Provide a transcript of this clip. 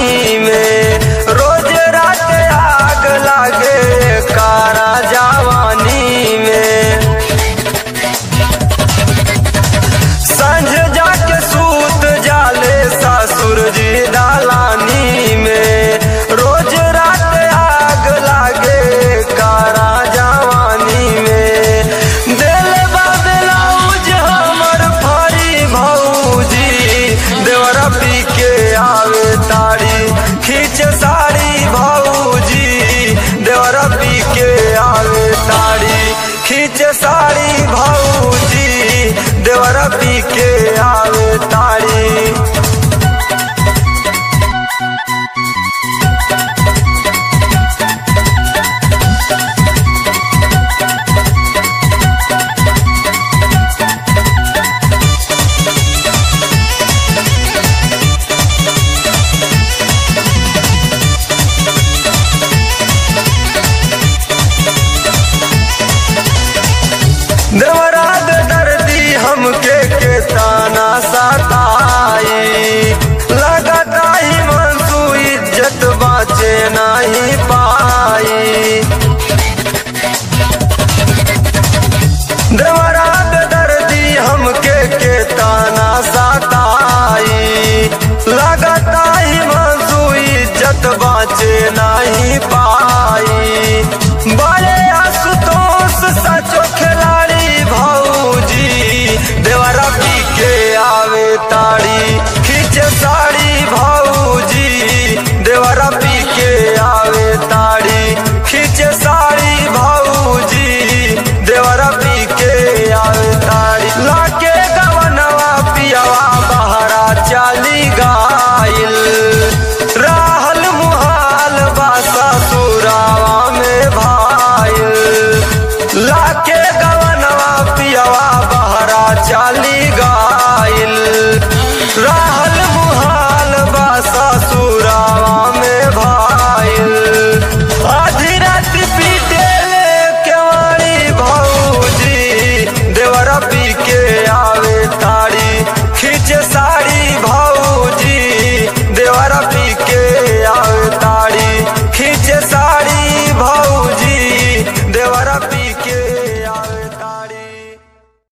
दलानी में रोज रात आग लागे कारा जवानी में संझ जाके सूत जाले ससुर जी दलानी में रोज रात आग लागे कारा जवानी में दिल बाबलाउज हमर फरी भौजी देवरा पी के आवे तारी खींच साड़ी भौजी देवरा पी के आवे तारी खींच साड़ी भौजी देवरा पी के आवे तारी देवराग दर्दी हमके के ताना सताई लगता ही मनसू इज्जत बाचे नहीं पाई देवराग दर्दी हमके के ताना सताई लगता ही मनसू इज्जत बाचे नहीं पाई